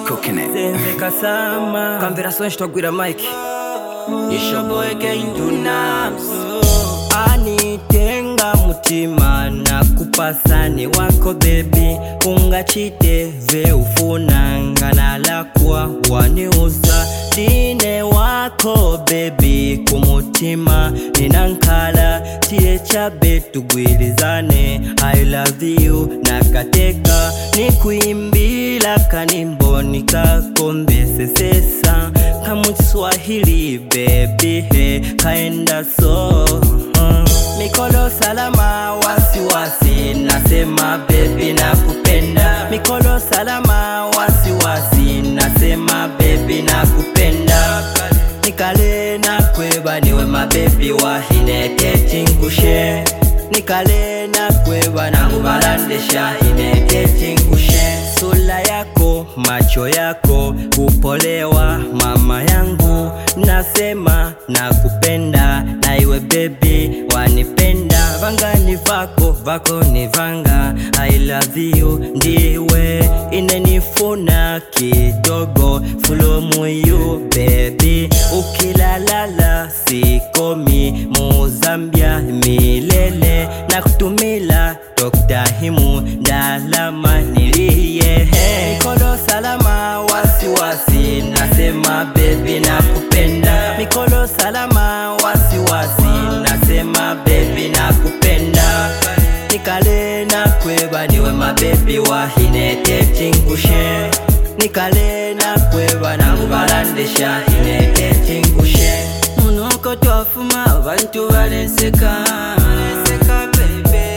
cooking it. Senzeka sama kamvera sonje twagwira mike ishoboye keindunams anitenga mutima na kupasani wako bebi ungachite ve ufunanga nalakwa waniuza dine wako bebi kumutima ninankala tiye chabe tugwirizane i love you nakateka nikuimbila kanimbo nikakombesesesa kamuswahili bebi he kaenda so uh. Mikolo salama wasiwasi nasema bebi nakupenda Mikolo salama wasiwasi nasema bebi nakupenda Nikale nakweba niwe mabebi wahinete chingushe Nikale nakweba nangubalandesha hinete chingushe Sula yako macho yako kupolewa mama yangu nasema nakupenda na iwe bebi wanipenda vangani vako vako ni vanga I love you ndiwe inenifuna kidogo fulumu you baby ukilalala sikomi muzambia milele na kutumila Dr. Himu ndalama nilie Mikolo salama wasiwasi nasema baby nakupenda Mikolo salama wasiwasi nasema baby nakupenda Nikale na kweba niwe mabebi wahinete chingushe Nikale na kweba nangubalandesha hinete chingushe Munoko twafuma abantu baleseka baleseka baby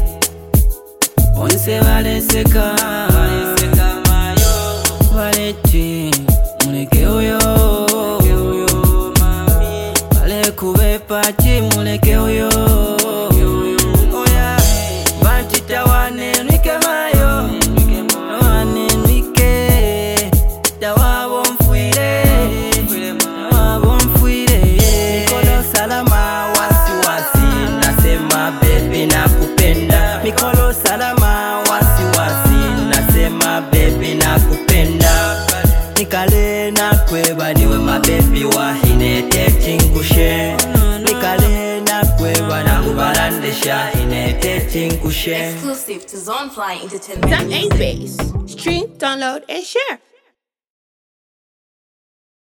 Onse baleseka baleti muleke oyo balekube pati muleke oyo Oya, bantita wanenwike mayo wanenwike dawabo mfwire dawabo mfwire mikono salama wasiwasi nasema bebi nakupenda mikolo salama wasiwasi nasema bebi nakupenda nikale nakweba niwe mabebi wahinete chingushe nikale nakweba nakubalandesha hinete chingushe Exclusive to Zonefly Entertainment. That ain't bass. Stream, download, and share.